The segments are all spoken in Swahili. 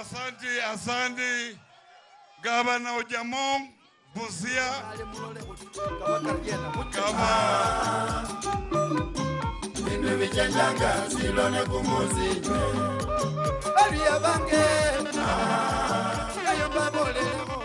Asante, asante gavana Ojamong Busia kama bindu bichenjanga silone kumuzinywe aliya bange ayo baboleleko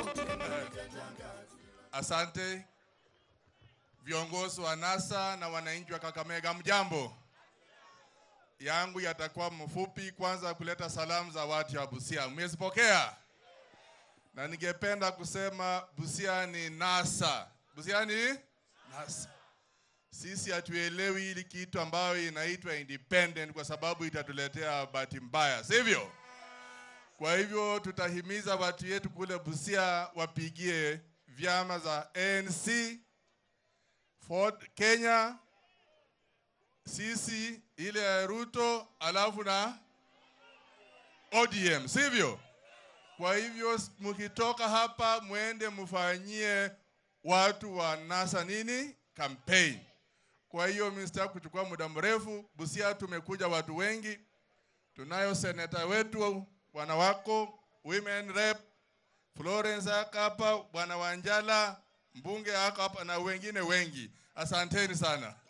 Asante viongozi wa NASA na wananchi wa Kakamega, mjambo. Yangu yatakuwa mfupi, kwanza kuleta salamu za watu wa Busia, mmezipokea? Na ningependa kusema Busia ni NASA. Busia ni NASA. Sisi hatuelewi hili kitu ambayo inaitwa independent kwa sababu itatuletea bahati mbaya, sivyo? Kwa hivyo tutahimiza watu yetu kule Busia wapigie vyama za ANC, Ford Kenya, sisi ile ya Ruto, alafu na ODM, sivyo? Kwa hivyo s- mkitoka hapa mwende mfanyie watu wa NASA nini campaign. Kwa hiyo mimi sitaki kuchukua muda mrefu. Busia tumekuja watu wengi, tunayo seneta wetu bwana wako women rep Florence ako hapa, bwana Wanjala mbunge ako hapa na wengine wengi. Asanteni sana.